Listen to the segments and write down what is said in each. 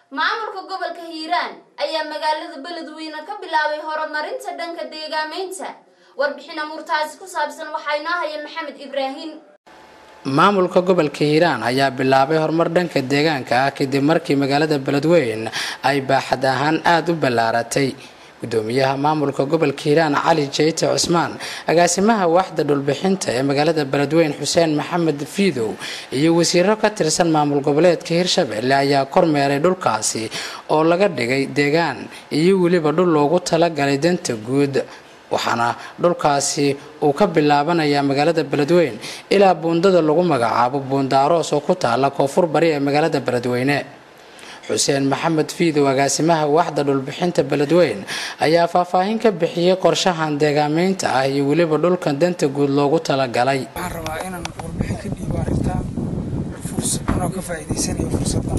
maamulka gobolka hiiraan ayaa magaalada beledweyne ka bilaabay horumarinta dhanka deegaameynta warbixin amuurtaasi ku saabsan waxaa inoo haya maxamed ibraahim maamulka gobolka hiiraan ayaa bilaabay horumar dhanka deegaanka ah kadib markii magaalada beledweyne ay baaxad ahaan aada u ballaaratay gudoomiyaha maamulka gobolka hiiraan cali jeyte cusmaan agaasimaha waaxda dhulbixinta ee magaalada beledweyne xuseen maxamed fiidow iyo wasiiro ka tirsan maamul goboleedka hirshabelle ayaa kormeeray dhulkaasi oo laga dhigay deegaan iyo weliba dhul loogu talagalay danta guud waxaana dhulkaasi uu ka bilaabanayaa magaalada beledweyne ilaa buundada lagu magacaabo buundaaroos oo ku taala koonfur bari ee magaalada beledweyne xuseen maxamed fiidow agaasimaha waaxda dhulbixinta beledweyne ayaa faahfaahin ka bixiyey qorshahan deegaameynta ah iyo weliba dhulkan danta guud loogu talagalay waxaan rabaa inaan warbixin ka dhiibo arrintaa anoo ka faa'iidaysanayo fursaddan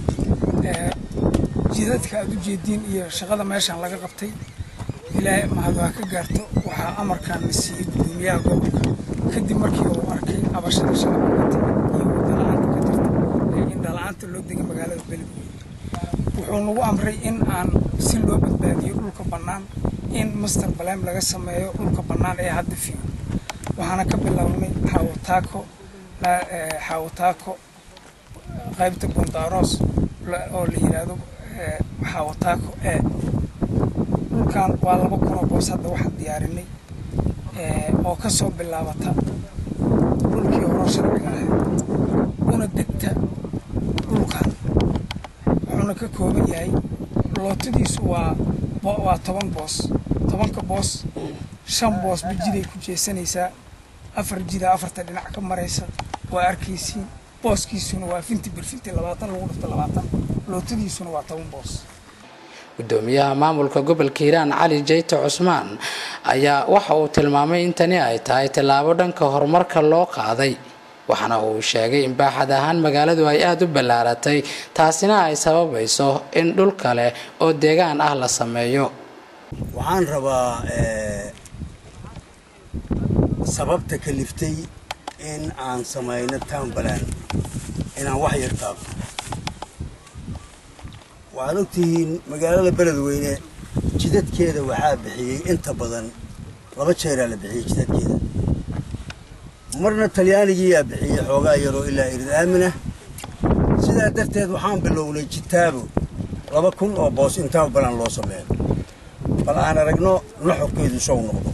jidadka aada u jeediin iyo shaqada meeshaan laga qabtay ilaahay mahad waa ka gaarto waxaa amarkan la siiyey gudoomiyaha gobolka kadib markii uu arkay cabashada shaqabalata iyo wadala-aanta ka jirta ee indhala-aanta loo degay magaalada beledweyne wuxuu nagu amray in aan si loo badbaadiyo dhulka bannaan in master balem laga sameeyo dhulka bannaan ee hadda fiigo waxaana ka bilownay xaawataako xaawataako qaybta bundaaroos oo la yidhaahdo xaawataako ee dhulkan waa laba kun oo boos hadda waxaan diyaarinay oo ka soo bilaabata dhulkii horo sharciga ahayd una degta dhulkan wuxuuna ka kooban yahay lootadiisu waa waa toban boos tobanka boos shan boos ba jiday ku jeesanaysaa afar jida afarta dhinac ka maraysa waa arkaysiin booskiisuna waa finti birfinti labaatan lagu dhifto labaatan lootadiisuna waa toban boos gudoomiyaha maamulka gobolka hiiraan cali jeyte cusmaan ayaa waxa uu tilmaamay in tani ay tahay tallaabo dhanka horumarka loo qaaday waxaana uu sheegay in baaxad ahaan magaaladu ay aada u ballaaratay taasina ay sababayso in dhul kale oo deegaan ah la sameeyo waxaan rabaa sababta kaliftay in aan samayno townbalan inaan wax yar taabto waxaad ogtihiin magaalada beledweyne jidadkeeda waxaa bixiyey inta badan laba jeeraa la bixiyey jidadkeeda marna talyaanigiiyaa bixiyey xoogaa yaroo ilaa irid aaminah sidaa darteed waxaan bilownay jitaabo laba kun oo boos in townbalan loo sameeyo bal aan aragno nuxurkeedu sow noqdo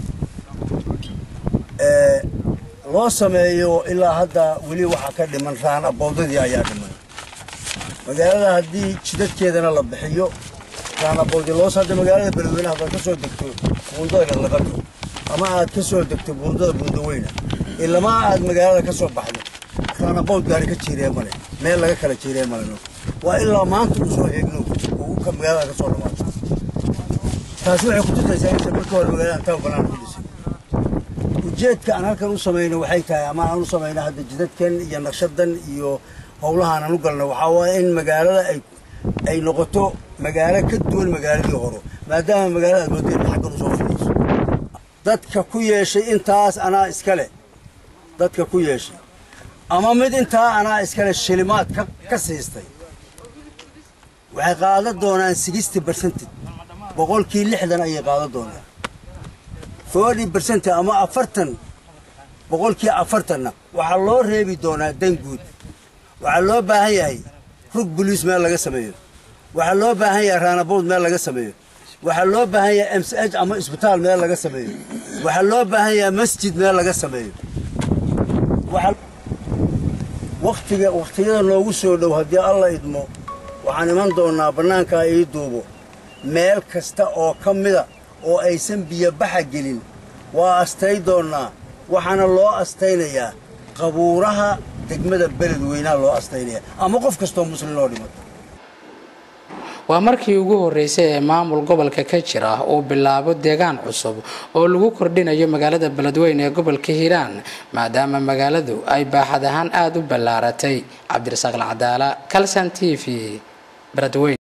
loo sameeyo ilaa hadda weli waxaa ka dhiman raan aboodadii ayaa dhiman magaalada haddii jidadkeedana la bixiyo raanaboodi loos hadda magaalada beledweyne haddaad ka soo degto buundada galaqato ama aad ka soo degto buundada buundaweyna ilamaa aad magaalada ka soo baxdo raanabood gaari ka jiiree male meel laga kala jiiree maleno waa ilaa maanta u soo eegno oo ka magaalada ka soo dhamaato taasi waxay ku tusaysaa inta marka hore magaalada taa banaan ku dhisay ujeedka aan halkan u samayno waxay tahay ama aan u samayno hadda jidadkan iyo naqshadan iyo howlahaan aan u galno waxaa waaya in magaalada ay ay noqoto magaalo ka duwan magaaladii hore maadaama magaalada aad moodeeda xaggan usoo fidayso dadka ku yeeshay intaas anaa iskale dadka ku yeeshay ama mid intaa anaa iskale shilimaad ka ka siistay waxay qaadan doonaan sixty percented boqolkii lixdan ayay qaadan doonaan forty percent ama afartan boqolkii afartanna waxaa loo reebi doonaa dan guud waxaa loo baahan yahay rug boliis meel laga sameeyo waxaa loo baahan yahay raanabood meel laga sameeyo waxaa loo baahan yahay m c h ama isbitaal meel laga sameeyo waxaa loo baahan yahay masjid meel laga sameeyo waktiga wakhtiyada noogu soo dhow haddii alla idmo waxaan iman doonnaa bannaankaa ii duubo meel kasta oo ka mida oo aysan biyobaxa gelin waa astay doonnaa waxaana loo astaynayaa qabuuraha degmada beledweynaha loo astaynaya ama qof kastoo muslim loo dhimato waa markii ugu horeysay ee maamul gobolka ka jira uu bilaabo deegaan cusub oo lagu kordhinayo magaalada beledweyne ee gobolka hiiraan maadaama magaaladu ay baaxad ahaan aada u ballaaratay cabdirasaaq lacdaala calson t v beledweyne